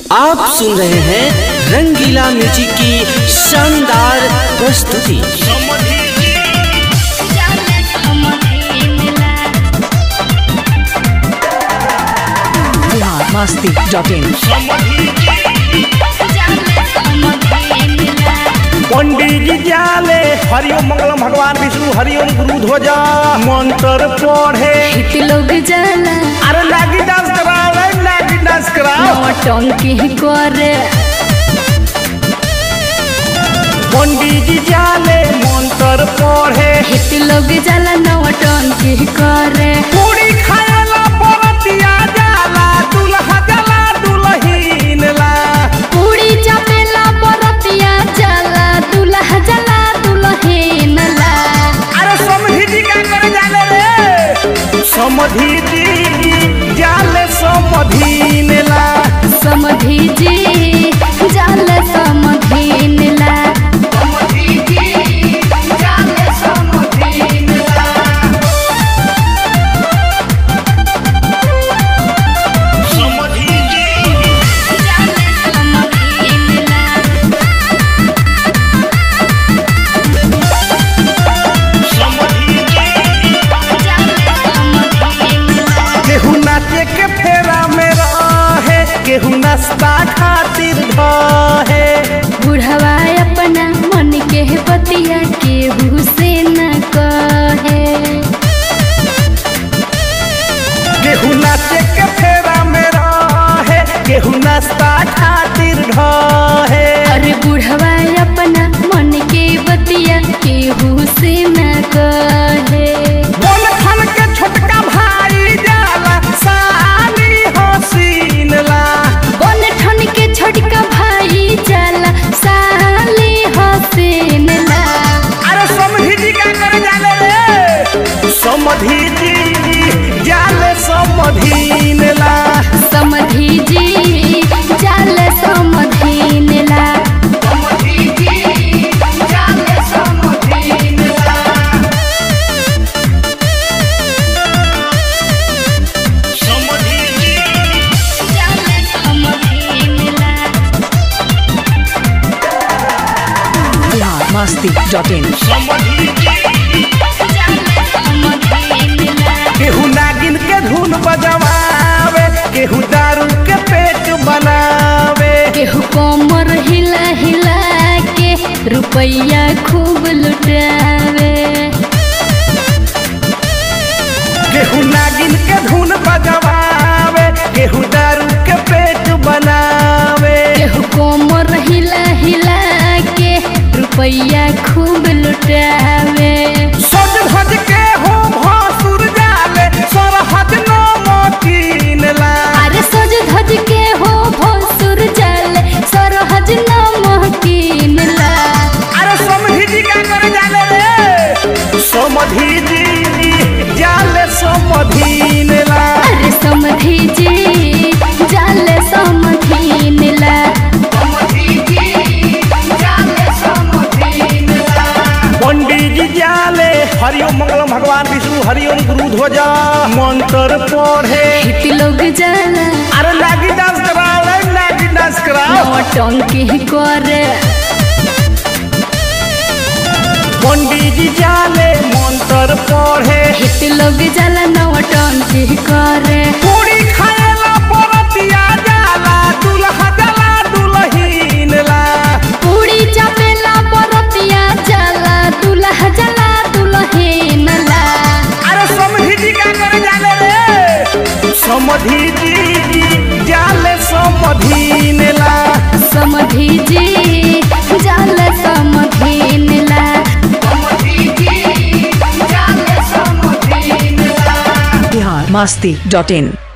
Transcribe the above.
आप सुन रहे हैं रंगीला म्यूजिक की शानदार प्रस्तुति बिहार मस्ती डॉट इन पंडित जी जाले हरिओम मंगलम भगवान विष्णु हरिओम गुरु ध्वजा मंत्र पढ़े लोग जाला अरे लागी डांस कराओ रे लागी डांस कराओ टंकी करे पंडित जी जाले मंत्र पढ़े हित लोग जाला नवा टंकी करे पूरी खाएला बरतिया जाला दुल्हा जाला दुल्हीन ला पूरी चपेला बरतिया जाला दुल्हा जाला दुल्हीन ला अरे समधी जी क्या करे जाले रे समधी जी जाले समधीन ला समधी जी जाला समधीन ला केहू नाचे के फेरा में रहे केहू नाश्ता खातिर धहे बुढ़वा अपना मन के पतिया केहू से न कहे केहू नाचे के फेरा में रहे केहू नाश्ता खातिर धहे अरे बुढ़वा अपना मन के बतिया केहू से न कहे बोल खन के छोटका भाई जाला साली हसीन ला बन ठन के छोटका भाई जाला साली हसीन ला अरे समधी जी क्या करे जाले रे समधी जी जाले समधीन ला समधी जी जाल समधीन ला बिहार मस्ती डॉट इन केहू नागिन के धुन बजवावे केहू दारू के पेट बनावे केहू कोमर हिला हिला के रुपया खूब लुटावे केहू नागिन के धुन बजवावे केहू दारू के पेट बनावे केहू कोमर हिला हिला के रुपया खूब लुटावे सज धज के हो भसुर जाले सरहद नो मकीन ला अरे सज धज के हो भोसुर जल सरहज न कीन ला अरे समधी जी क्या करे जाले रे समधी जी जाले समधीन ला अरे समधी जी जल समधीन ला पंडित जी जाले हरिओम मंगलम भगवान विष्णु हरिओम गुरु ध्वजा मंत्र पढ़े हित लोग जाला अरे लागी डांस कराओ रे लागी डांस कराओ टंकी करे पंडित जी जाले मंत्र पढ़े हित लोग जाला नवा टंकी करे पूरी खाएला बरतिया जाला दुल्हा जाला दुल्हीन ला पूरी चपेला बरतिया जाला दुल्हा जाला दुल्हीन ला अरे समधी जी क्या करे जाले रे समधी जी जाले समधीन ला समधी जी जाल समधीन ला बिहार मस्ती डॉट इन